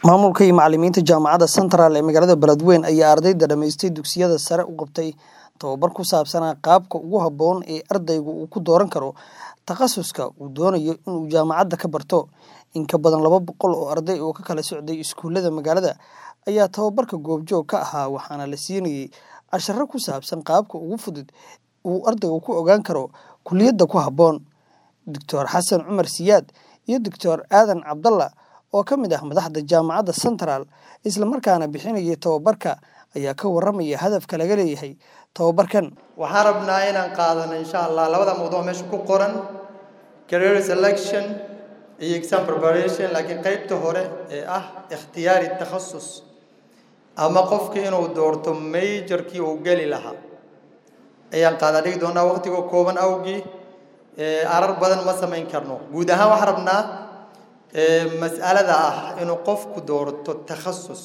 Maamulka iyo macallimiinta Jaamacadda Central ee magaalada Beledweyne ayaa ardayda dhamaystay dugsiyada sare u qabtay tababar ku saabsan qaabka ugu habboon ee ardaygu uu ku dooran karo takhasuska uu doonayo inuu jaamacadda ka barto. In ka badan laba boqol oo arday oo ka kala socday iskuulada magaalada ayaa tababarka goobjoog ka ahaa waxaana la siinayay casharro ku saabsan qaabka ugu fudud ee uu ardaygu ku ogaan karo kulliyadda ku habboon. Dr Xasan Cumar Siyaad iyo Dr Aadan Cabdalla oo ka mid ah madaxda Jaamacadda Central isla markaana bixinayay tababarka ayaa ka warramaya hadafka laga leeyahay tababarkan. waxaan rabnaa inaan qaadano insha allah labada mawduuc meesha ku qoran career selection iyo exam preparation laakiin qaybta hore ee ah ikhtiyaari takhasus ama qofka inuu doorto majorkii uu geli lahaa ayaan qaada dhigi doonaa waqtiga kooban awgii arar badan ma samayn karno guud ahaan waxaan rabnaa mas'alada ah inuu qofku doorto takhasus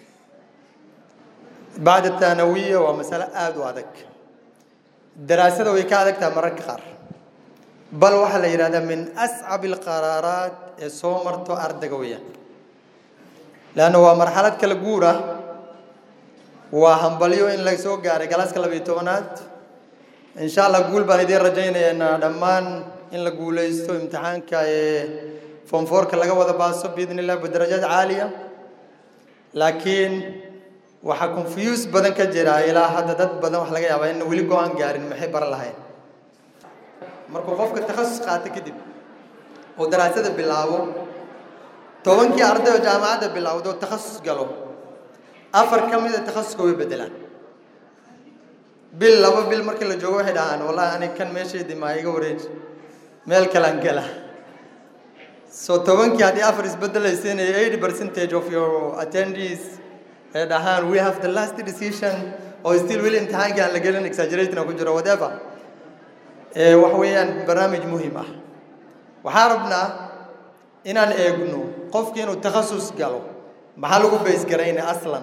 bacda thanawiya waa masalo aada u adag daraasada way ka adag tahay mararka qaar bal waxaa la yidhahdaa min ascab alqaraaraat ee soo marto ardayga weeyaan leanna waa marxalad kala guur ah waa hambalyo in la soo gaaray galaaska labayo tobanaad insha allah guul baan idiin rajaynaynaa dhammaan in la guulaysto imtixaanka ee form fourka laga wada baaso biidni illah bidarajaad caaliya laakiin waxaa confuse badan ka jira ilaa hadda dad badan wax laga yaabaa in weli go-aan gaarin maxay baran lahayn markuu qofka takhasus qaato kadib oo daraasada bilaabo tobankii arday oo jaamacadda bilowdo takhasus galo afar ka mid a takhasuska way bedelaan bil laba bil markii la joogo waxay dhahaan wallahi ani kan meeshaydii maa iga wareeji meel kalaan gala so tobankii haddii afar isbedelaysiin eighty percentage of your attendees ay dhahaan we have the last decision oo still weli imtixaankii aan la gelin exaggerating ku jiro whatever wax weeyaan barnaamij muhiim ah waxaan rabnaa inaan eegno qofkii inuu takhasus galo maxaa lagu bays garayna aslan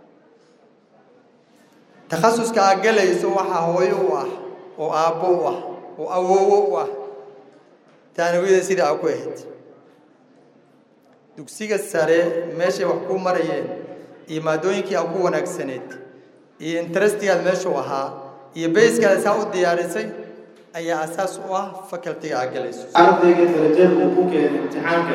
takhasuska aad galayso waxaa hooyo u ah oo aabbo u ah oo awoowo u ah taanawiyada sida aa ku ahayd dugsiga sare meeshay wax ku marayeen iyo maadooyinkii aa ku wanaagsaneed iyo interestigaad meeshuu ahaa iyo bayskaada saa u diyaarisay ayaa asaas u ah facultiga aad galayso ardayga darajada uu ku keenay imtixaanka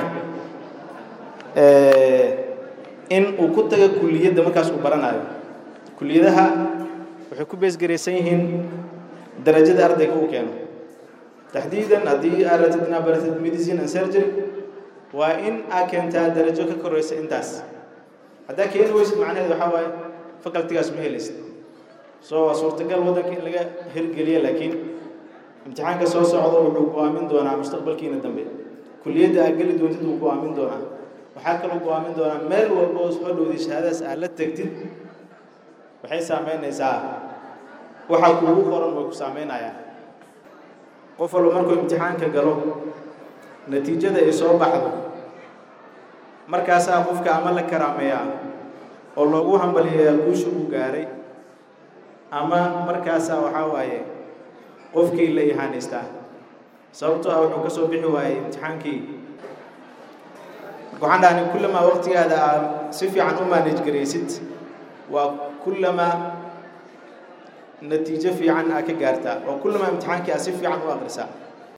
in uu ku tago kulliyadda markaas uu baranayo kulliyadaha waxay ku beesgaraysan yihiin darajada ardayga uu keeno taxdiidan haddii aad ratid inaad baratid medicine and surgery waa in aad keentaa darajo ka koraysa intaas haddaa keeni weysid macnaheed waxaa waaye facultigaas ma helaysid so waa suurtagal waddanka in laga hirgeliya laakiin imtixaanka soo socda wuxuu go-aamin doonaa mustaqbalkiina dambe kulliyadda aad geli doontid wuu go-aamin doonaa waxaa kaloo go-aamin doonaa meel walba oo soo dhowday shahaadaas aad la tegtid waxay saameynaysaa waxa kuugu qoran way ku saameynayaan qof walba markuu imtixaanka galo natiijada ay soo baxdo markaasaa qofka ama la karaameeyaa oo loogu hambaliyayaa guusha uu gaaray ama markaasaa waxaa waaye qofkii la ihaanaystaa sababtoo ah wuxuu ka soo bixi waayey imtixaankii waxaan dhahnay kullamaa waqtigaada aad si fiican u manage garaysid waa kullamaa natiijo fiican aad ka gaartaa waa kullamaa imtixaankii aad si fiican u aqrisaa